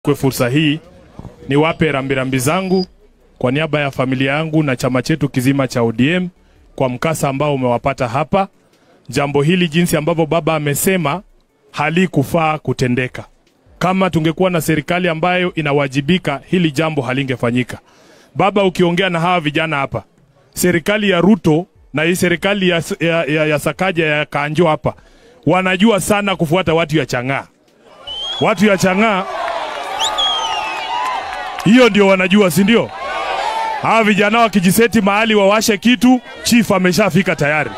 Kwa fursa hii niwape rambirambi zangu kwa niaba ya familia yangu na chama chetu kizima cha ODM kwa mkasa ambao umewapata hapa. Jambo hili jinsi ambavyo baba amesema halikufaa kutendeka. Kama tungekuwa na serikali ambayo inawajibika, hili jambo halingefanyika. Baba, ukiongea na hawa vijana hapa, serikali ya Ruto na hii serikali ya, ya, ya, ya Sakaja ya Kanjo hapa wanajua sana kufuata watu ya Chang'aa. Watu ya Chang'aa hiyo ndio wanajua, si ndio? Hawa vijana wakijiseti mahali wawashe kitu, chief ameshafika tayari.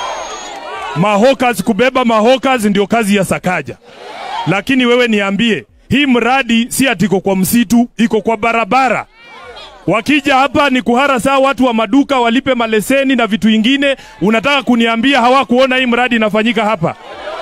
Mahokas, kubeba mahokas ndio kazi ya Sakaja. Lakini wewe niambie, hii mradi si ati iko kwa msitu, iko kwa barabara. Wakija hapa ni kuhara saa watu wa maduka walipe maleseni na vitu ingine. Unataka kuniambia hawakuona hii mradi inafanyika hapa?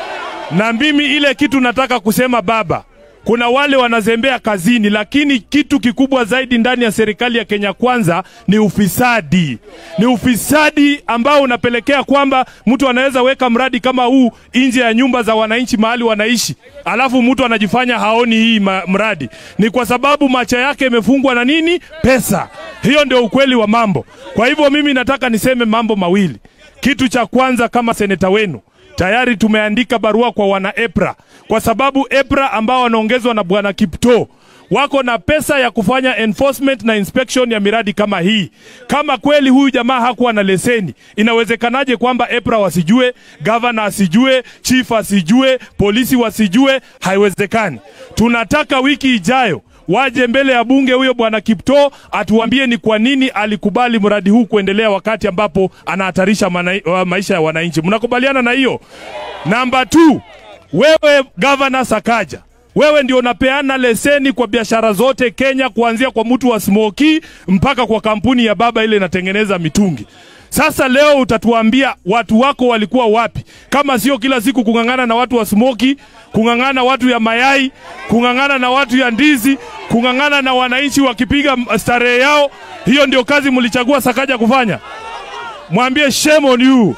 Na mimi ile kitu nataka kusema baba, kuna wale wanazembea kazini, lakini kitu kikubwa zaidi ndani ya serikali ya Kenya Kwanza ni ufisadi. Ni ufisadi ambao unapelekea kwamba mtu anaweza weka mradi kama huu nje ya nyumba za wananchi mahali wanaishi, alafu mtu anajifanya haoni hii ma- mradi. Ni kwa sababu macho yake imefungwa na nini? Pesa. Hiyo ndio ukweli wa mambo. Kwa hivyo mimi nataka niseme mambo mawili. Kitu cha kwanza, kama seneta wenu tayari tumeandika barua kwa wana EPRA kwa sababu EPRA ambao wanaongezwa na bwana Kipto wako na pesa ya kufanya enforcement na inspection ya miradi kama hii. Kama kweli huyu jamaa hakuwa na leseni, inawezekanaje kwamba EPRA wasijue, governor asijue, chief asijue, polisi wasijue? Haiwezekani. Tunataka wiki ijayo waje mbele ya bunge huyo bwana Kipto atuambie ni kwa nini alikubali mradi huu kuendelea wakati ambapo anahatarisha mana, wa maisha ya wananchi. Mnakubaliana na hiyo? Namba 2, wewe gavana Sakaja, wewe ndio unapeana leseni kwa biashara zote Kenya, kuanzia kwa mtu wa smoki mpaka kwa kampuni ya baba ile inatengeneza mitungi. Sasa leo utatuambia watu wako walikuwa wapi, kama sio kila siku kung'ang'ana na watu wa smoki, kung'ang'ana watu ya mayai, kung'ang'ana na watu ya ndizi, kung'ang'ana na wananchi wakipiga starehe yao. Hiyo ndio kazi mlichagua Sakaja kufanya? Mwambie shame on you,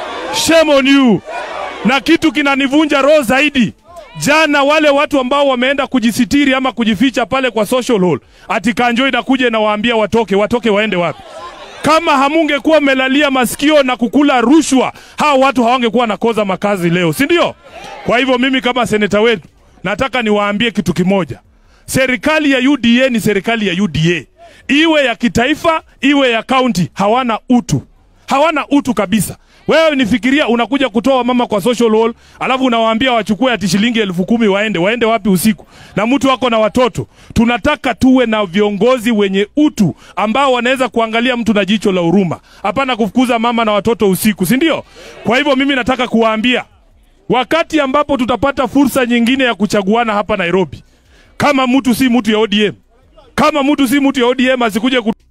shame on you. Na kitu kinanivunja roho zaidi Jana wale watu ambao wameenda kujisitiri ama kujificha pale kwa social hall, ati Kanjo inakuja inawaambia watoke. Watoke waende wapi? Kama hamungekuwa mmelalia masikio na kukula rushwa, hawa watu hawangekuwa nakoza makazi leo, si ndio? Kwa hivyo mimi kama seneta wetu nataka niwaambie kitu kimoja. Serikali ya UDA ni serikali ya UDA, iwe ya kitaifa iwe ya kaunti, hawana utu, hawana utu kabisa. Wewe nifikiria unakuja kutoa mama kwa social hall, alafu unawaambia wachukue ati shilingi elfu kumi waende. Waende wapi usiku? Na mtu wako na watoto. Tunataka tuwe na viongozi wenye utu ambao wanaweza kuangalia mtu na jicho la huruma, hapana kufukuza mama na watoto usiku, si ndio? Kwa hivyo mimi nataka kuwaambia wakati ambapo tutapata fursa nyingine ya kuchaguana hapa Nairobi, kama mtu si mtu ya ODM, kama mtu si mtu ya ODM asikuje ku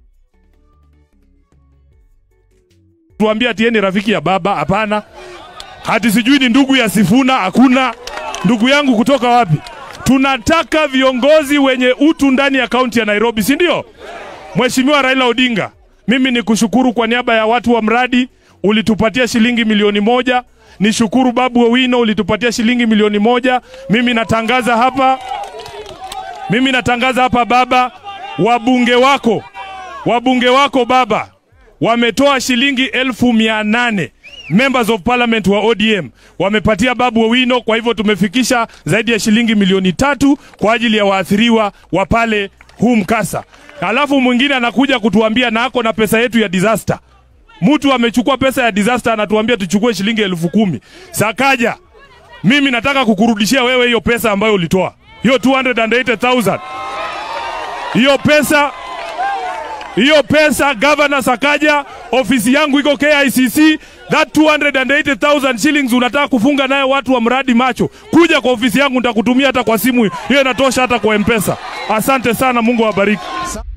tuambia ati yeye ni rafiki ya baba. Hapana, hati sijui ni ndugu ya Sifuna. Hakuna ndugu yangu kutoka wapi. Tunataka viongozi wenye utu ndani ya kaunti ya Nairobi, si ndio? Mheshimiwa Raila Odinga, mimi ni kushukuru kwa niaba ya watu wa mradi, ulitupatia shilingi milioni moja. Nishukuru Babu Owino, ulitupatia shilingi milioni moja. Mimi natangaza hapa, mimi natangaza hapa baba, wabunge wako, wabunge wako baba wametoa shilingi elfu mia nane members of parliament wa ODM wamepatia Babu Owino. Kwa hivyo tumefikisha zaidi ya shilingi milioni tatu kwa ajili ya waathiriwa wa pale huu mkasa. Alafu mwingine anakuja kutuambia na ako na pesa yetu ya disaster. Mtu amechukua pesa ya disaster anatuambia tuchukue shilingi elfu kumi. Sakaja, mimi nataka kukurudishia wewe hiyo pesa ambayo ulitoa, hiyo 280,000 hiyo pesa hiyo pesa Governor Sakaja, ofisi yangu iko KICC. That 280,000 shillings unataka kufunga nayo watu wa mradi macho, kuja kwa ofisi yangu, nitakutumia hata kwa simu, hiyo inatosha hata kwa M-Pesa. Asante sana, Mungu awabariki.